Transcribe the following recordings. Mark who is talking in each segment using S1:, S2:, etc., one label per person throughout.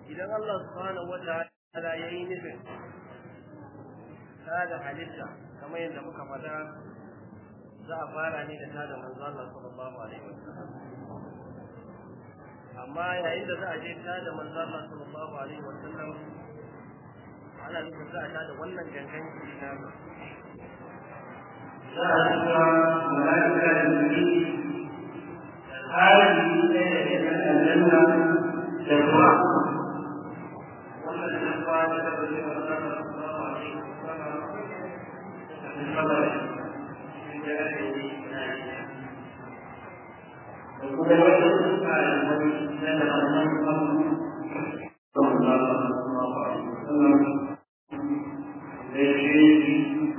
S1: idan Allah subhanahu wataala ya yi nufin tada halitta kamar yadda muka faɗa za a fara ne da tada manzo Allah sallallahu alaihi wasallam amma yayin da za a je tada manzo Allah sallallahu alaihi wasallam ana nufin za a tada wannan gangan jiki na za a tura mala'ika da jiki hali ne da ke kan aljanna da kuma wannan da kuma da da ke manzo Allah sallallahu alaihi wasallam da kuma shi da ake yi na da kuma wata suka da wani da da wannan abu sallallahu alaihi wasallam da shi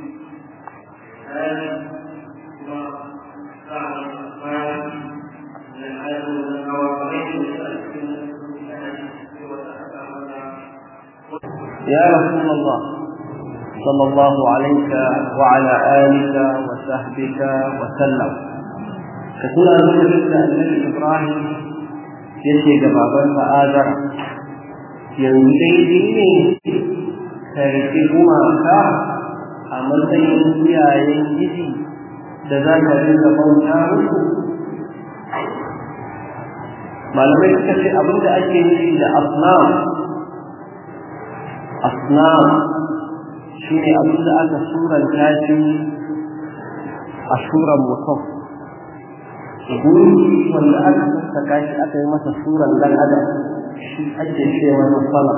S1: هذا هو بعض الأخبار من هذا المواقف
S2: يا رسول الله صلى الله عليك وعلى آلك وصحبك وسلم كتنا نقول النبي إبراهيم yace ga babansa Azara yanzu daidai ne ka rike gumaka a matsayin iyayen gidi da za ka rinka bauta musu malamai suka ce abinda ake nufi da asnam asnam shi ne abinda aka suranta shi a suran mutum guri wanda aka sassaka shi aka yi masa suran dan adam shi ake ce masa sama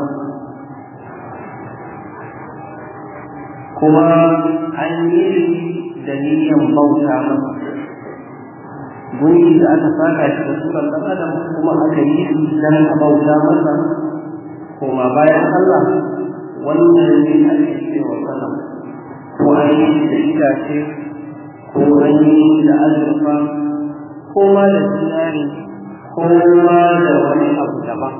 S2: kuma an yi da niyan bauta masa guri da aka saka shi da suran dan adam kuma aka yi dan a bauta masa koma bayan Allah wannan ne ake cewa salam ko an yi da itace ko an yi da azurfa ko ma da zinari ko ma da wani abu daban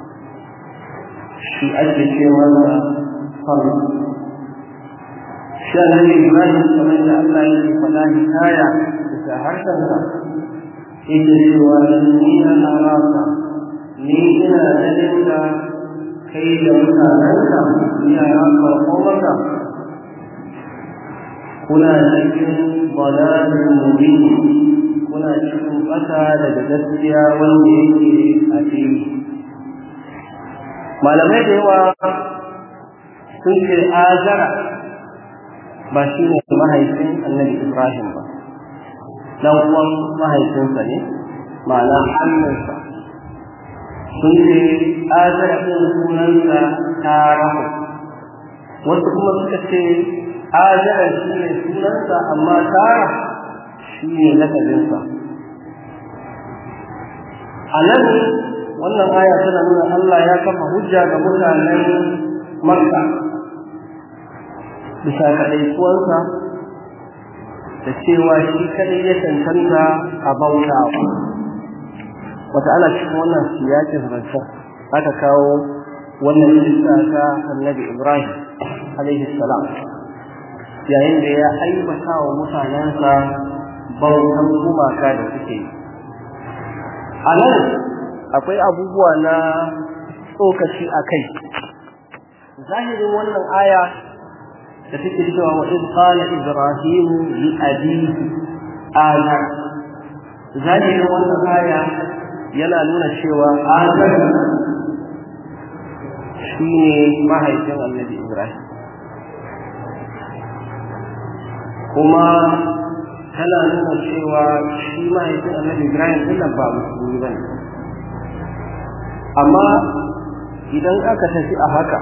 S2: shi ake ce masa salam shi annabi Ibrahim kamar da Allah yake faɗa hikaya bisa harshensa yake cewa ni ana rasa ni ina ganin da kai da mutanenka yara farko maka kuna cikin balalin mubin kuna cikin ƙasa daga gaskiya wanda yake a fili malamai da yawa sun ce azara ba shi ne mahaifin annabi ibrahim ba dan uwan mahaifinsa ne ma'ana hannunsa sun ce azara ɗin sunansa tarahu wasu kuma suka ce azara shi ne sunansa amma tara shi ne lakabinsa a nan wannan aya tana nuna Allah ya kafa hujja ga mutanen makka bisa kaɗaikuwansa da cewa shi kaɗai ya cancanta a bautawa wata ana cikin wannan siyakin zancen aka kawo wannan kisa ta annabi ibrahim alaihi salam yayin da ya aibata wa mutanensa bautan gumaka da suke yi a nan akwai abubuwa na tsokaci a kai zahirin wannan aya da take cewa wa in qala ibrahim li abihi azar zahirin wannan aya yana nuna cewa azar shine mahaifin annabi ibrahim kuma tana nuna cewa shi mahaifin annabi ibrahim din ba musulmi bane amma idan aka tafi a haka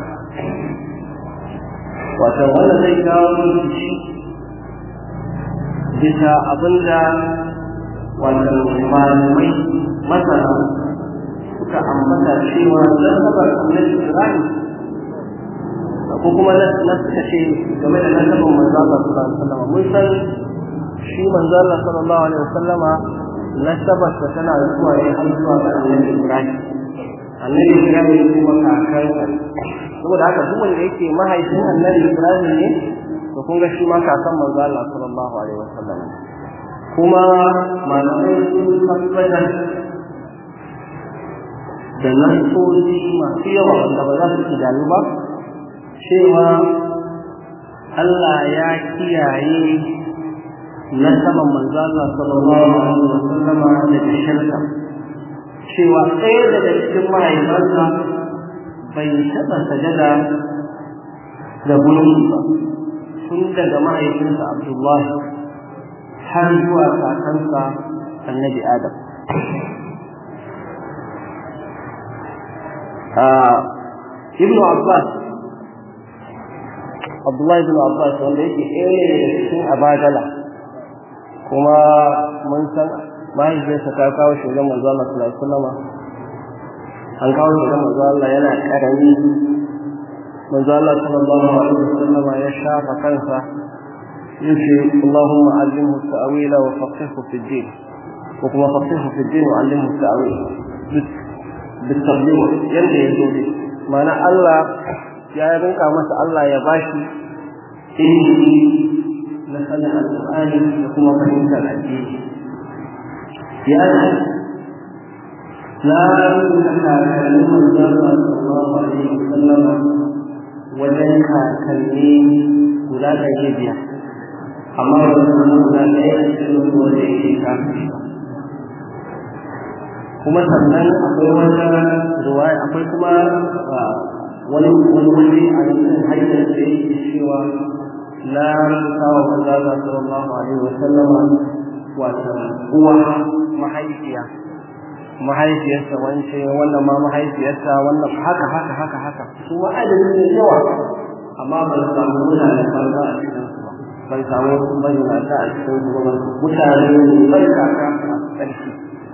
S2: wato wanda zai kawo rikici bisa abinda wato malamai masana suka ambata cewa nasabar annabi Ibrahim ko kuma na suka ce game da nasabar manzo Allah sallallahu alaihi wasallam mun san shi manzo Allah sallallahu alaihi wasallama nasabar ta tana zuwa ne har zuwa ga annabi Ibrahim annabi Ibrahim kuma kakansa saboda haka duk wanda yake mahaifin annabi Ibrahim ne to kun ga shi ma kakan manzo Allah sallallahu alaihi wasallam kuma malamai sun tabbatar da nasoji masu yawa wanda ba za su idanu ba cewa Allah ya kiyaye na saman manzo Allah sallallahu alaihi wa sallama daga shirka cewa ɗaya daga cikin mahaifansa bai taɓa sajada da gunki ba tun daga mahaifinsa Abdullahi har zuwa kakansa annabi Adam Ibn Abbas Abdullahi ibn Abbas wanda yake ɗaya ne daga cikin abadala kuma mun san mahaifiyarsa ta kawo shi wajen manzo Allah sallallahu alaihi wasallam an kawo shi wajen manzo Allah yana karami manzo Allah sallallahu alaihi wasallam ya shafa kansa yace Allahumma allimhu ta'wila wa faqihhu fi din ko kuma faqihhu fi din wa allimhu ta'wil bitabligh yanda ya zo mana Allah ya rinka masa Allah ya bashi ilimi na sanin alƙur'ani da kuma fahimtar addini ya na rubuta kakannin manzon sallallahu alaihi wasallam wajen kakanni guda ɗari biyar amma ba su zama guda ɗaya a cikin wanda yake kafin kuma sannan akwai wata ruwaya akwai kuma wani wani wani a cikin hanyar da yake cewa na rubuta wa manzon sallallahu alaihi wasallama wato uwa mahaifiya mahaifiyarsa wance wannan ma mahaifiyarsa wannan haka haka haka haka su ma adadin da yawa amma ban samu mutane banza a cikin su ba ban samu wasu bayyana a cikin su ba mutane ne bai kaka a ƙarshe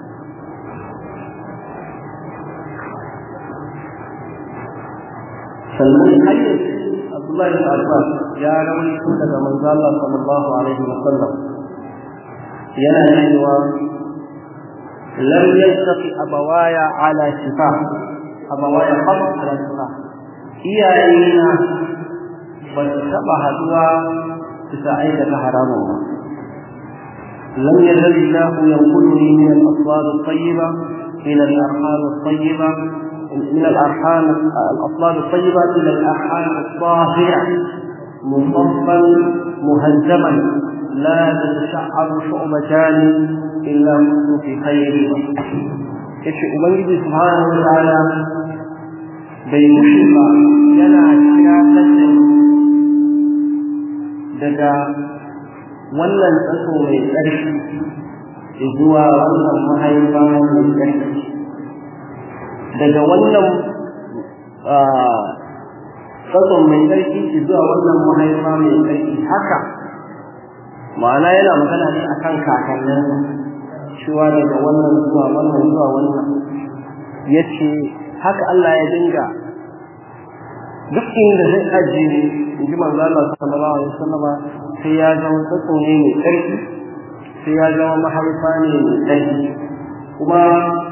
S2: sannan hanyar Abdullahi bin Abbas ya rawaito daga manzo Allah sallallahu alaihi wa sallam yana cewa lam yaltaqi abawaya ala shifa abawaya qad ala shifa iyayena ba su taba haduwa bisa aikata haramun ba lam yazal Allah yanquluni min al-aswar at-tayyiba ila al-arham at-tayyiba من الأرحام الأطلال الطيبة إلى الأرحام الطاهرة مصفا مهذبا لا تتشعر شعبتان إلا كنت في خير yace ubangiji subhanahu wa ta'ala bai mushi ba yana kira kace daga wannan tsaso mai ƙarfi zuwa wannan mahaifa mai ƙarfi daga wannan tsatson mai ƙarfi zuwa wannan mahaifa mai ƙarfi haka ma'ana yana magana ne akan kakannin cewa daga wannan zuwa wannan zuwa wannan ya ce haka Allah ya dinga duk inda zai ajiye in ji manzo Allah sallallahu alaihi wasallam sai ya zama tsatso ne mai ƙarfi sai ya zama mahaifa ne mai ƙarfi kuma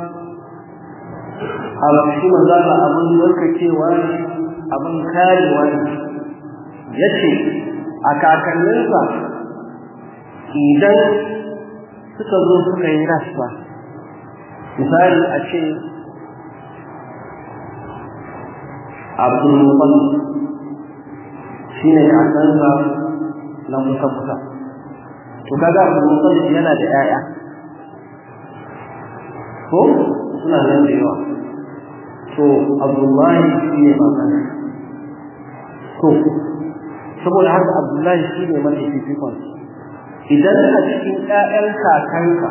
S2: a shi manzo Allah abin warkacewa ne abin karewa ne yace a kakanninsa idan suka zo suka yi rasa misali a ce abdulmutalib shi ne kakansa na kusa-kusa to kaga abdulmutalib yana da 'ya'ya ko suna nan da yawa to abdullahi shi ne babansa to saboda haka abdullahi shi ne mafi fifikon idan a cikin ƴaƴan kakanka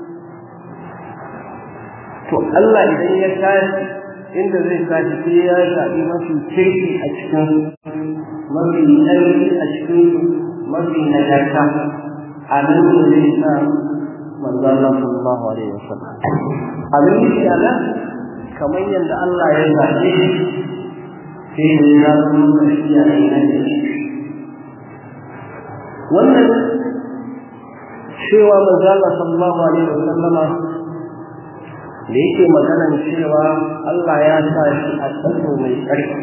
S2: to Allah idan ya tashi inda zai tashi sai ya zaɓi mafi kirki a cikin mafi ƙarfi a cikin mafi nagarta a nan ne zai sa manzo Allah sallallahu alaihi wasallam abin da ya nan kamar yadda Allah ya zaɓe sai ne ya zama shi ya yi nan da shi wannan cewa manzo Allah sallallahu alaihi wasallama da yake maganan cewa Allah ya sa shi a tsaro mai ƙarfi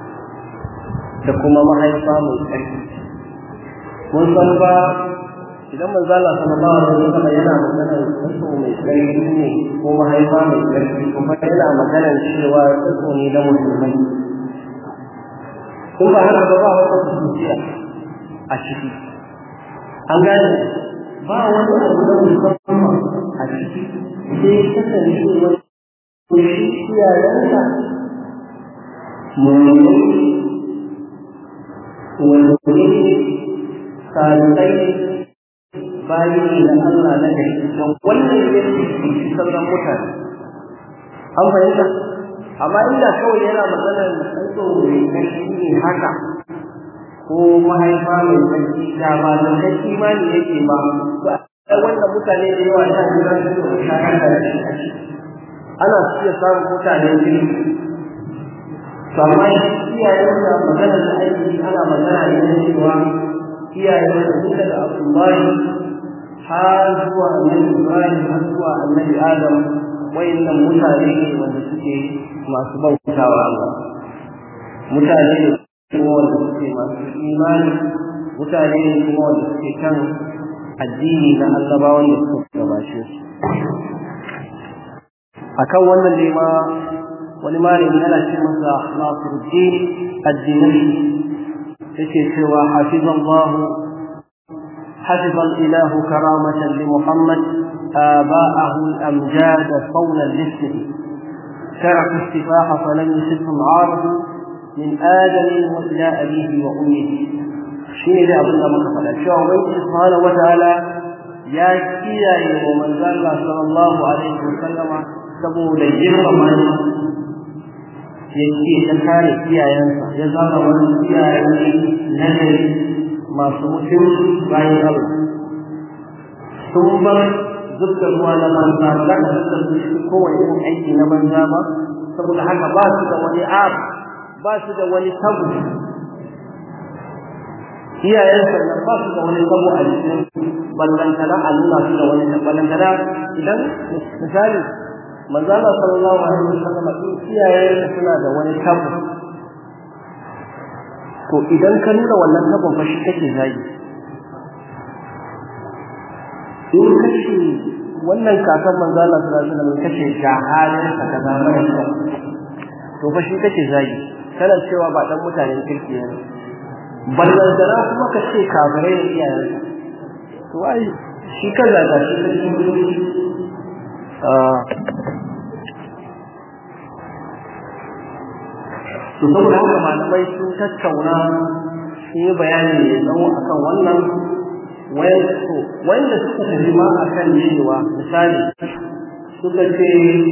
S2: da kuma mahaifa mai ƙarfi mun san ba idan manzo Allah sallallahu alaihi wasallam yana magana tsotso mai tsarki ne ko mahaifa mai tsarki kuma yana magana cewa tsotso ne na musulmai kun ba haka ba ba wata kusurciya a ciki an gane ba wani abu na musamman a ciki sai kasance wani shi iyayensa mummuni wanda ne salibai bayi ne na Allah na gari don wannan ya fi sauran mutane an fahimta amma inda kawai yana maganar tsantso mai ƙarfi ne haka ko mahaifa mai ƙarfi da ba da kai imani yake ba to wannan mutane da yawa ta jira su da shakar da shi ana iya samun mutane biyu to amma iyayen da maganar da aiki ana magana ne na cewa iyayen da duka da Abdullahi har zuwa annabi Ibrahim har zuwa annabi Adam wayannan mutane ne wanda suke masu bautawa Allah mutane ne kuma wanda suke masu imani mutane ne kuma wanda suke kan addini na annabawan da suka gabace su akan wannan ne ma wani malami yana ce masa Nasiruddin ad-Dinawi yake cewa hafizallahu حفظ الإله كرامة لمحمد آباءه الأمجاد صونا للسر تركوا السفاح فلم يصبهم عارض من آدم وإلى أبيه وأمه شيء ذا أبن أبو كفلا شو أبن سبحانه وتعالى يا كيا ومن قال صلى الله عليه وسلم سبو لجر من yake ta kare iyayensa ya zama wani iyayen nagari masu mutunci bayan Allah sun bar zubda ruwa na banza za ka zubda su shi kowane irin aiki na banza ba saboda haka ba su da wani abu ba su da wani tabu iyayen sannan ba su da wani tabu a jikin ballantana a nuna su da wani ballantana idan misali manzala sallallahu alaihi wasallam in iyayen suna da wani tabu to idan ka nuna wannan tabon fa shi kake zagi in kace wannan kakan manzo Allah sallallahu alaihi wasallam kace ga halin ka kaza mara kyau to fa shi kake zagi kana cewa ba dan mutanen kirki ne ballan dara kuma ka ce kafirai ne iyayen to ai shi kaza ga shi ah to saboda haka malamai sun tattauna sun yi bayani mai tsawo akan wannan wanda suka tafi ma akan cewa misali suka ce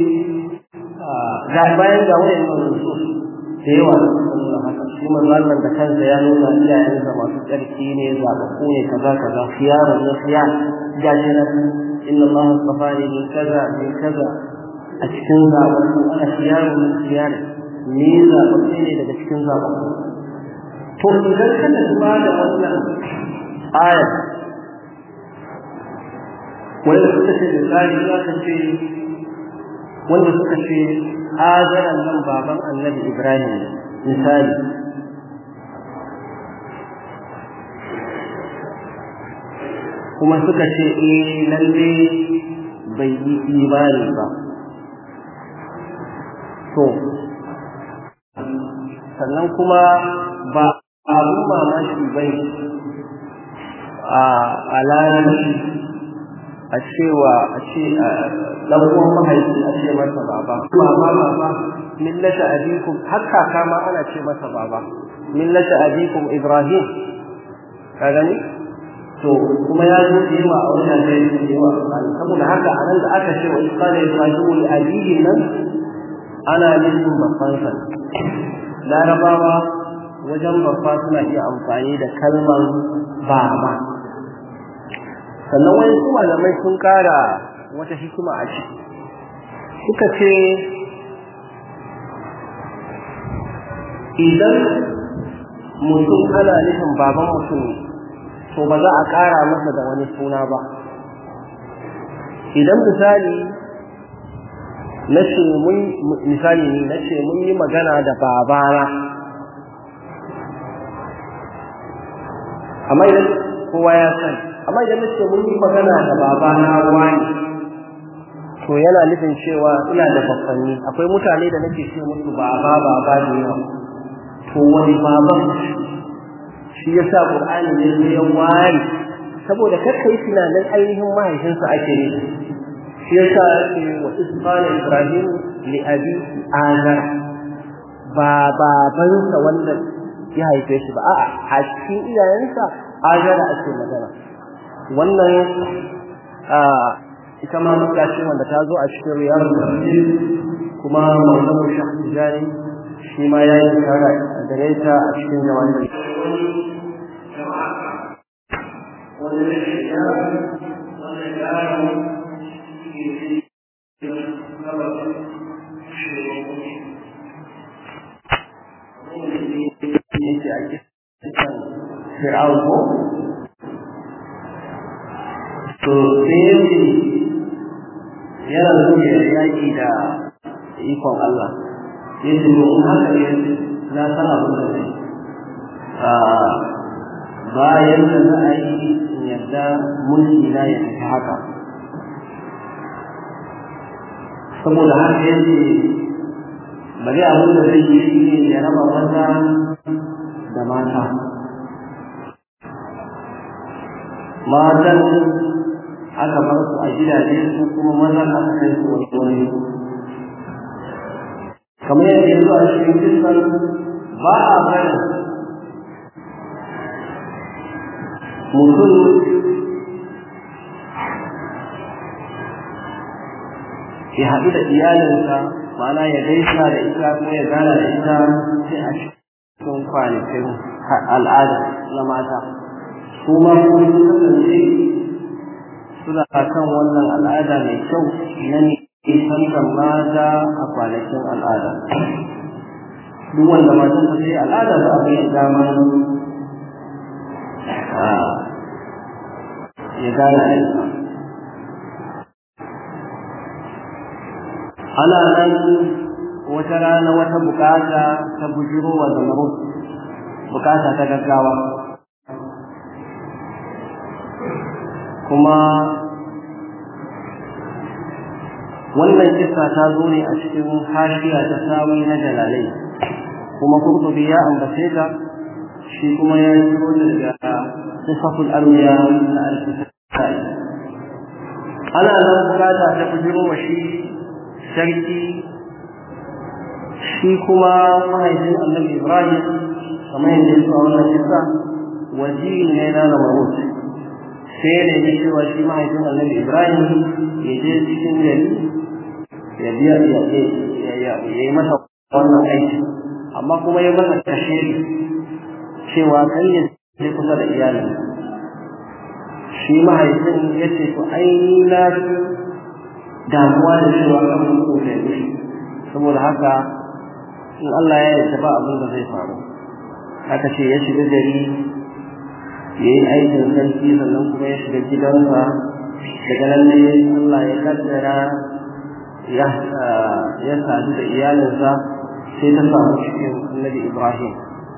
S2: ga bayan ga wayan nusus da yawa da suka nuna haka shi manzon da kansa ya nuna iyayensa masu tsarki ne zaɓaɓɓu ne kaza kaza khiyarun na khiyar gashi nan inna Allah astafani min kaza min kaza a cikin zaɓaɓɓu ana khiyarun min khiyar ni zaɓaɓɓe ne daga cikin zaɓaɓɓu to idan kana duba da wannan ayar wanda suka ce misali za ka ce wanda suka ce hazaran nan baban annabi ibrahim misali kuma suka ce eh lalle bai yi imani ba to sannan kuma ba abun mamaki bai a larabci a cewa a ce dan uwan mahaifi a ce masa baba baba baba millata abikum har kaka ma ana ce masa baba millata abikum ibrahim ka gani to kuma ya zo da yawa a wannan da yake da yawa saboda haka a nan da aka ce wa isqala ibrahim li abihi nan ana nufin babban sa larabawa wajen babba suna iya amfani da kalmar baba sannan wani su malamai sun kara wata hikima a ciki suka ce idan mutum ana nufin baban mutum to ba za a kara masa da wani suna ba idan misali na ce mun misali ne na ce mun yi magana da babana amma idan kowa ya sani amma idan nace mun yi magana da baba na wani to yana nufin cewa ina da babbanni akwai mutane da nake ce musu baba baba da yawa to wani baban shi yasa qur'ani ne ya wari saboda kakka yi tunanin ainihin mahaifinsa ake ne shi yasa ake wa isfana ibrahim li abi azar ba babansa wanda ya haife shi ba a'a a cikin iyayensa azara ake magana wannan ita ma muka ce wanda ta zo a cikin riyar tafsir kuma mawdu'u shahri jari shi ma ya yi kara gare ta a cikin jawabin yake a kisan fir'aun ko to sai yake yana so ya yaki da ikon Allah yace to in haka ne na san abin da zai bayan da za a yi yadda mulki na ya tafi haka saboda haka yace bari abin da zai yi shi ne ya raba maza da mata matan aka bar su a gidaje su kuma mazan aka kai su wani wani kamar yadda yanzu a cikin kisan ba a barin mutum ya haɗu da iyalinsa ma'ana ya gaisa da ita ko ya gana da ita sai a cikin kwanakin al'ada na mata su ma kuma sun kasance suna kan wannan al'ada mai kyau na nisantar mata a kwanakin al'ada duk wanda matan ta sai al'ada ba a bai dama ya gana da ita ana nan wata rana wata bukata ta bujiro wa zamaru bukata ta gaggawa kuma wannan kissa ta zo ne a cikin hashiya ta sawi na jalalai kuma kurtubi ya ambace ta shi kuma ya ciro daga sifatul arwiya na al-kisai ana nan bukata ta bujiro wa shi sarki shi kuma mahaifin annabi ibrahim kamar yadda ya a wannan kisa waziri ne na namarut sai da ya cewa shi mahaifin annabi ibrahim ya je cikin gari ya biya ya yi masa wannan aiki amma kuma ya masa kashe cewa kan ya je kusa da iyalin shi mahaifin ya ce to ai na damuwa da cewa kan mutu da shi saboda haka in Allah ya yarda ba abin da zai faru haka ce ya shiga gari ya yi aikin sarki sannan kuma ya shiga gidansa daga nan ne Allah ya kaddara ya ya sadu da iyalinsa sai ta samu cikin annabi Ibrahim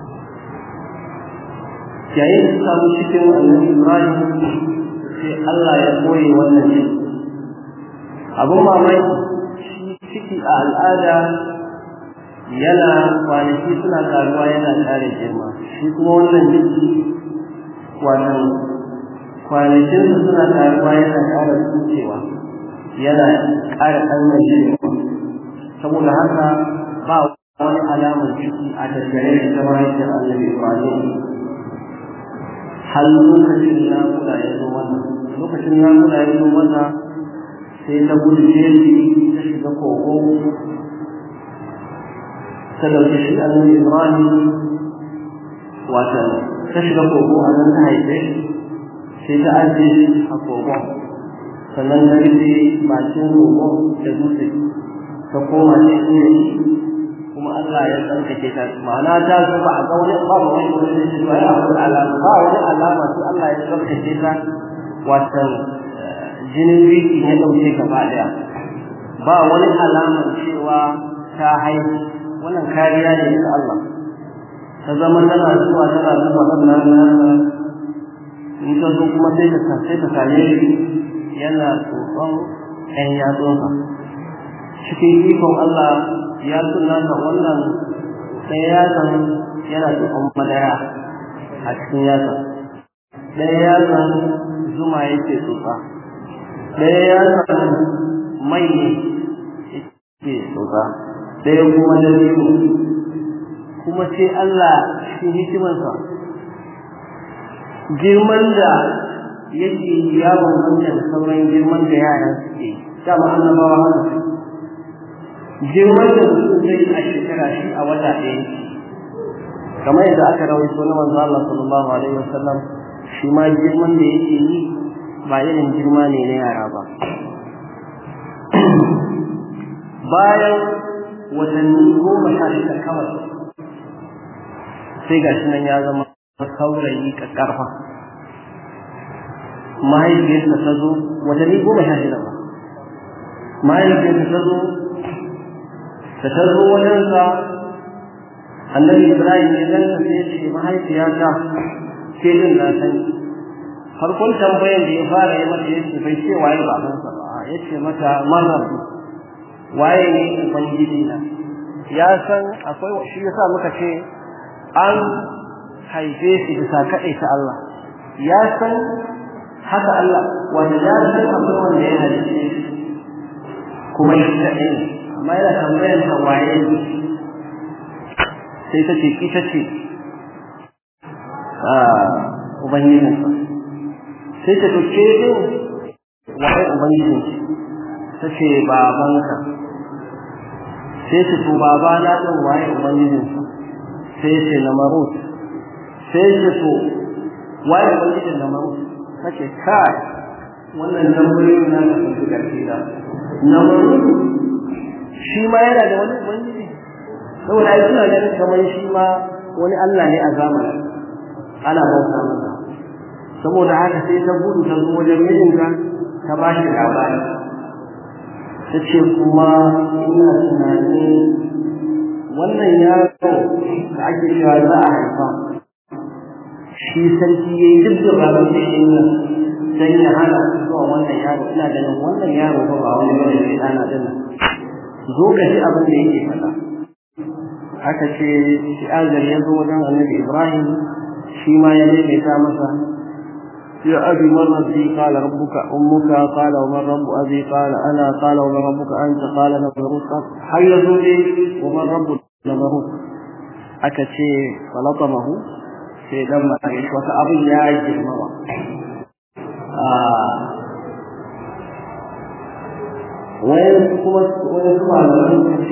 S2: yayin da ta samu cikin annabi Ibrahim sai Allah ya koyi wannan ciki abin mamaki ciki a al'ada yana kwanaki suna karuwa yana ƙara girma shi kuma wannan ciki wannan kwanakinsa suna karuwa yana ƙara tsukewa yana ƙara ɗaukar girma saboda haka ba wani alamar ciki a tattare da ta mahaifiyar annabi ibrahim har lokacin naƙuda ya zo mata lokacin naƙuda ya zo mata sai ta gudu jeji ta shiga kogo ta dauki shi annabi ibrahim wata ta shiga kogo a nan ta haife sai ta ajiye shi a kogon sannan ta rufe bakin kogon da dutse ta koma cikin kuma Allah ya tsarkake ta ma'ana ta zo ba a ga wani ba wani wani da shi ba ya wani alama ba wani alama sai Allah ya tsarkake ta watan jinin biki ya ɗauke gaba ɗaya ba wani alamar cewa ta haihu wannan kariya ne ta Allah ta zama tana zuwa tana zuwa ɗan nasa in ta zo kuma sai ta sai ta same shi yana tsotson ɗan yatsunsa cikin ikon Allah ya suna ta wannan ɗaya yatsan yana tsotson madara a cikin yatsan ɗaya yatsan zuma yake tsotsa ɗaya yatsan mai ne yake tsotsa ɗaya kuma da kuma sai Allah cikin hikimarsa girman da yake ya bambanta da sauran girman da yara suke dama annabawa haka girman da mutum zai a shekara shi a wata ɗaya kamar yadda aka rawaito na manzo Allah sallallahu alaihi wasallam shi ma girman da yake yi ba irin girma ne na yara ba bayan watanni goma sha shida kawai sai ga shi nan ya zama saurayi ƙarfa mahaifiyarsa ta zo watanni goma sha shida ba mahaifiyarsa ta zo da ta zo wajensa annabi ibrahim ya ganta sai ce mahaifiyata ke din na sani farkon tambayan da ya fara yi mata yace bai ce waye babansa ba ya ce mata marrabu waye ne ubangiji na ya san akwai shi yasa muka ce an haife shi bisa kaɗai ta Allah ya san haka Allah wanda ya san akwai wanda ya halice shi kuma shi kaɗai ne amma yana tambayar ta waye sai ta ce ita ce ubangijinsa sai ta ɗauke din waye ubangijinki ta ce babanka sai ta to babana ɗin waye ubangijinsa sai ce na marut sai ce to waye ubangijin na marut ta ce kai wannan tambayoyin na ka sun ƙarfi da na marut shi ma yana da wani ubangiji saboda ai suna ganin kamar shi ma wani Allah ne a zamanin ana bauta masa saboda haka sai ta gudu ta zo wajen mijinta ta ba shi labari ta ce kuma ina tunanin wannan yaro da ake cewa za a haifa shi sarki ya yi duk da baban da shi nan don ya hana zuwa wannan yaro ina ganin wannan yaro ba ba wani bane sai ɗana ɗin zo ka ji abin da yake faɗa aka ce shi azar ya zo wajen annabi ibrahim shi ma ya maimaita masa يا أبي من ربي قال ربك أمك قال ومن رب أبي قال أنا قال ومن ربك أنت قال نبروت حي زوجي ومن رب نبروت أكتشي فلطمه في دم عيش وكأبي يا عيش المرة وين وين على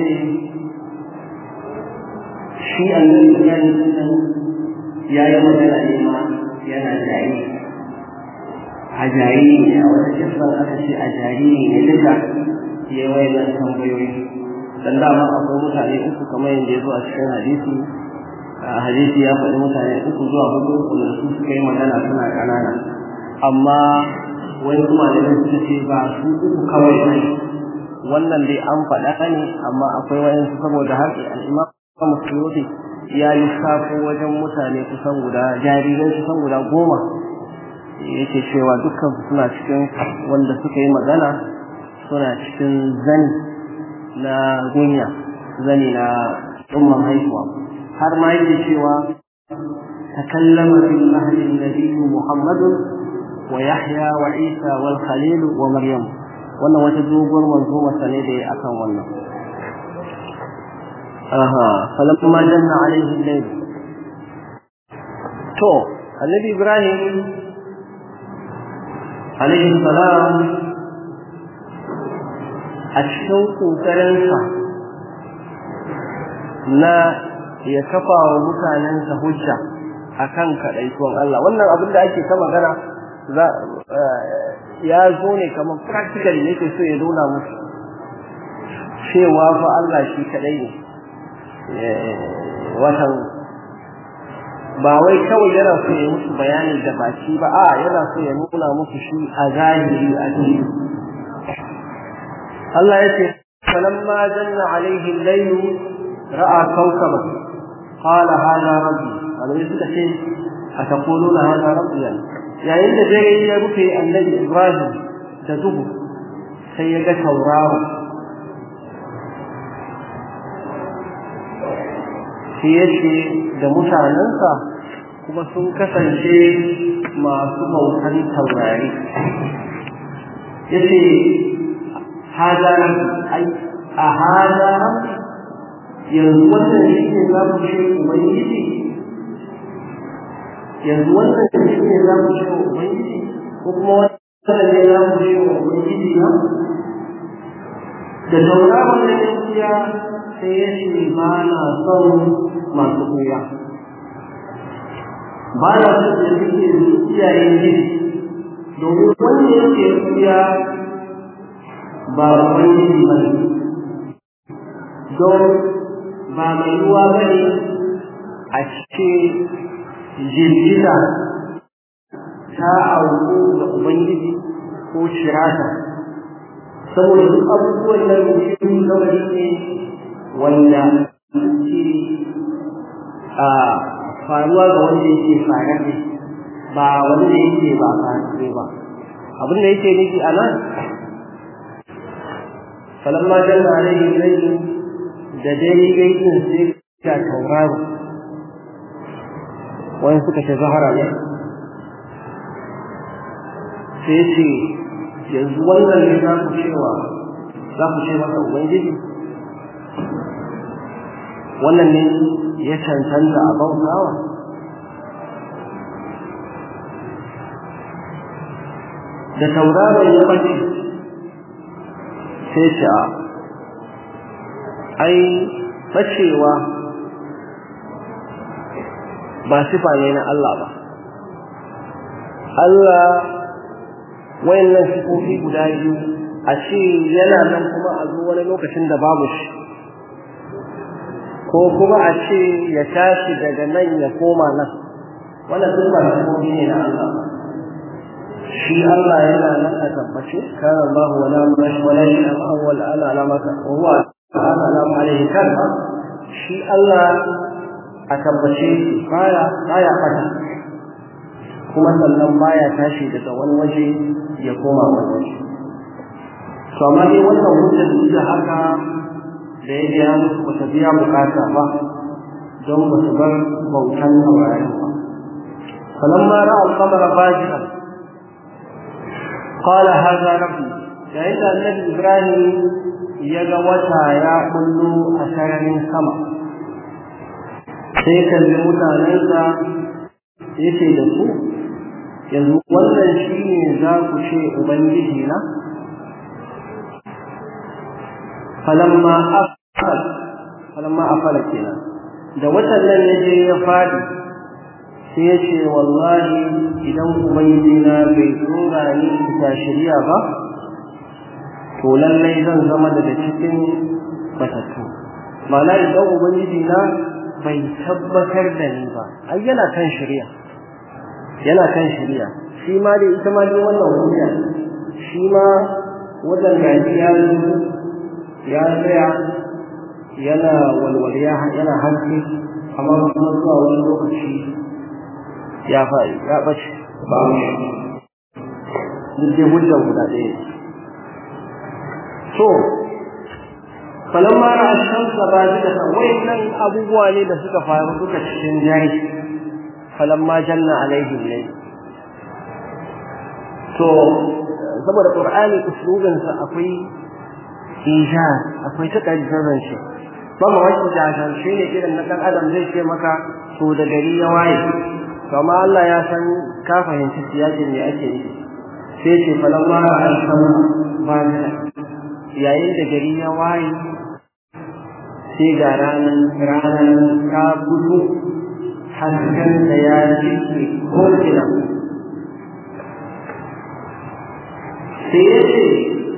S2: شيء الذي كان يا يوم الإيمان يا نجاي a jariri ne a wata kisan aka ce a jariri ne duka ya wai nan tambayoyi dan dama akwai mutane uku kamar yadda ya zo a cikin hadisi a hadisi ya faɗi mutane uku zuwa hudu wanda su suka yi magana suna ƙanana amma wani kuma da suka ce ba su uku kawai ne wannan dai an faɗa ne amma akwai wayansu saboda har al'imam musulmi ya lissafo wajen mutane kusan guda jarirai kusan guda goma yake cewa dukkan suna cikin wanda suka yi magana suna cikin zani na gunya zani na umman haihuwa har ma yake cewa takallama fil mahdi nabiyyu muhammadun wa yahya wa isa wal khalil wa maryam wannan wata doguwar manzo masa ne da akan wannan aha falamma janna alaihi al-layl to annabi ibrahim alaihi salam a cikin ƙoƙarinsa na ya kafa wa mutanensa hujja a kan kaɗaituwan Allah wannan abin da ake ta magana ya zo ne kamar practical yake so ya nuna musu cewa fa Allah shi kaɗai ne watan ba wai kawai yana so ya musu bayani da baki ba a yana so ya nuna musu shi a zahiri a cikin Allah ya ce falamma janna alaihi al-layl ra'a kawkaban qala hada rabbi alai suka ce ataquluna hada rabbi yayin da dare ya rufe annabi Ibrahim da duhu sai ya ga tauraro sai ya ce da mutanensa kuma sun kasance masu bautan taurari ya ce haza ai a haza yanzu wannan shi ne za mu ce ubangiji yanzu wannan shi ne za mu ce ubangiji ko kuma wannan ne za mu ce ubangiji na da tauraron da ya kuya sai ya ce ba na son masu kuya ba na son da suke iyayen gidi domin wanda yake kuya ba ubangiji ba ne don ba mai ruwa ba ne a cikin jirgiza ta auku ga ubangiji ko shirata saboda duk abubuwan nan mutum kawai ne wanda ke a faruwa ga wanda yake fararre ba wanda yake ba fararre ba abin da yake nufi a nan falamma janna alaihi laifin da dare gaisin sai ga tauraro wani suka ce zahara ne sai ce yanzu wannan ne za ku cewa za ku ce masa ubangiji wannan ne ya cancanta a bautawa da tauraron ya bace sai ce a ai bacewa ba sifa ne na Allah ba Allah wayannan sifofi guda biyu a ce yana nan kuma a zo wani lokacin da babu shi ko kuma a ce ya tashi daga nan ya koma nan wannan duk ba sifofi ne na Allah shi Allah yana nan a tabbace kana Allah wala mash wala shi awwal ala alamaka wa huwa ala alam alaihi kan shi Allah a tabbace baya baya fata kuma sannan baya tashi daga wani waje ya koma wani waje to amma dai wannan hujjar duk da haka da ya biya musu ba ta biya bukata ba don ba su bar bautan taurari ba falamma ra'a al-qamara baji'an qala hadha rabbi yayin da annabi ibrahim ya ga wata ya kullu a sararin sama sai kalli mutanensa ya ce da su yanzu wannan shi ne za ku ce ubangiji na falamma afal falamma afala kenan da watan nan ya je ya fadi sai ya ce wallahi idan ubangiji na bai tsora ni ta shirya ba to lallai zan zama daga cikin batattu ma'ana idan ubangiji na bai tabbatar da ni ba ai yana kan shirya yana kan shirya shi ma dai ita ma dai wannan hujja shi ma wajen gaji ya zo ya tsaya yana walwaliya yana hanci amma kuma zuwa wani lokaci ya faɗi ya ɓace ba mu duk dai hujjar guda ɗaya so falamma ra'a shamsa bazikatan wayannan abubuwa ne da suka faru duka cikin jari falamma janna alaihi layl to saboda qur'ani uslubin sa akwai ijaz akwai takaddaran shi ba ma wani jajan shi ne irin na dan adam zai ce maka to da gari ya waye kama Allah ya san ka fahimci siyakin ne ake yi sai ce falamma ra'a shamsa bazikatan yayin da gari ya waye sai ga ranar ranar ta fito hasken da ya jike ko'ina sai ya ce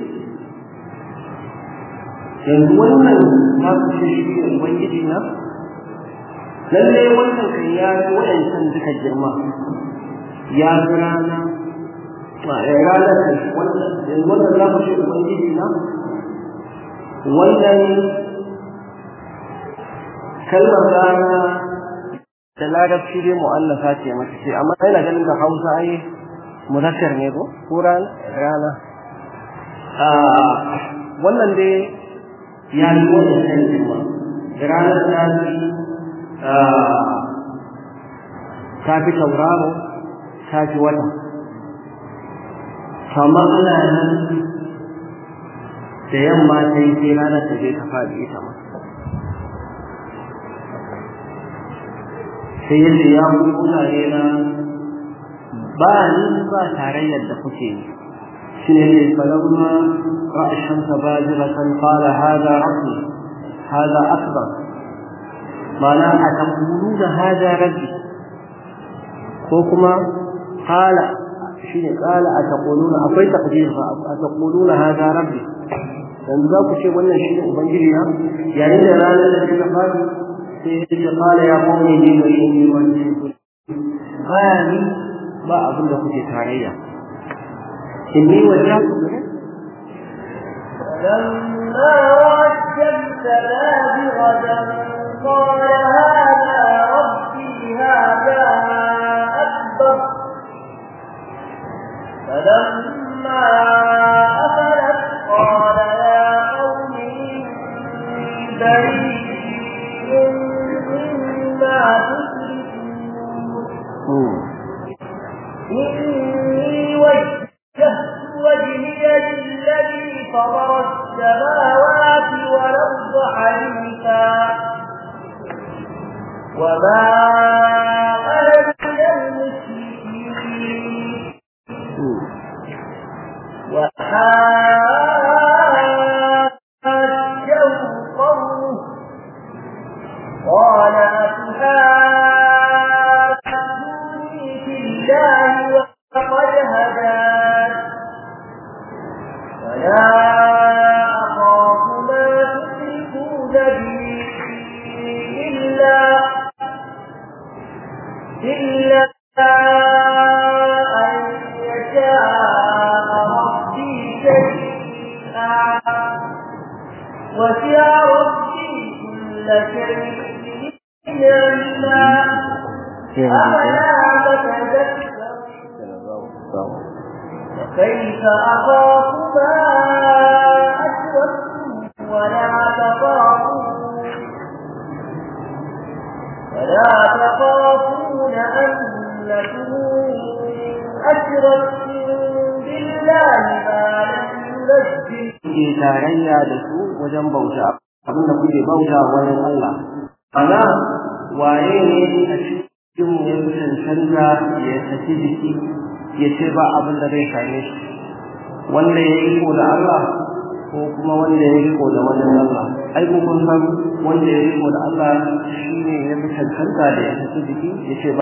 S2: yanzu wannan ta kushe shi ne ubangiji na lalle wannan kan ya fi waɗancan duka girma ya fi rana ranar wannan yanzu wannan za ku ce ubangiji na wannan kalmar rana da larabci dai mu'allafa ce mata ce amma yana ganin da hausa ai muzakkar ne ko ko rana wannan dai ya yi wannan yankin ma ranar ta fi ta fi tauraro ta fi wata kama ana nan da yamma ta yi sai ranar ta je ta faɗi ita ma sai yadda ya kuma mutane na ba ni ba tarayyar da kuke yi shi ne ne falamma ra'ashan ta bajiratan qala hada rabbi hada akbar mana a taqulu da hada rabbi ko kuma qala shi ne qala a taquluna akwai taqdir fa a taquluna hada rabbi yanzu za ku ce wannan shi ne ubangiji na yayin da ranar da ta fadi sai ya ce qala ya qawmi ni wa inni wa ni ba abin da kuke tarayya inni wajhatu
S1: فلما رأى الشمس بازغة قال هذا ربي هذا أكبر فلما أفلت قال يا قوم إني بريء مما تشركون إني وجهت وجهي للذي فطر السماوات والأرض حنيفا وما أنا من المشركين وحاجه قومه قال أتحاجوني في الله وقد هدان ولا أخاف ما تشركون به إلا إلا أن يشاء ربي شيئا وسع ربي كل شيء علما أفلا تتذكرون وكيف أخاف ما أشركتم ولا تخافون ولا تخافون أنكم أشركتم بالله ما لم ينزل
S2: ke tarayya da su wajen bauta abinda kuke bauta wani Allah ana waye ne a cikin mu ya cancanta ya saki jiki ya ce ba abin da zai same shi wanda ya yi ko da Allah ko kuma wanda ya yi ko da wani Allah ai ko kun san wanda ya yi ko da Allah shine ya fi cancanta da ya saki jiki ya ce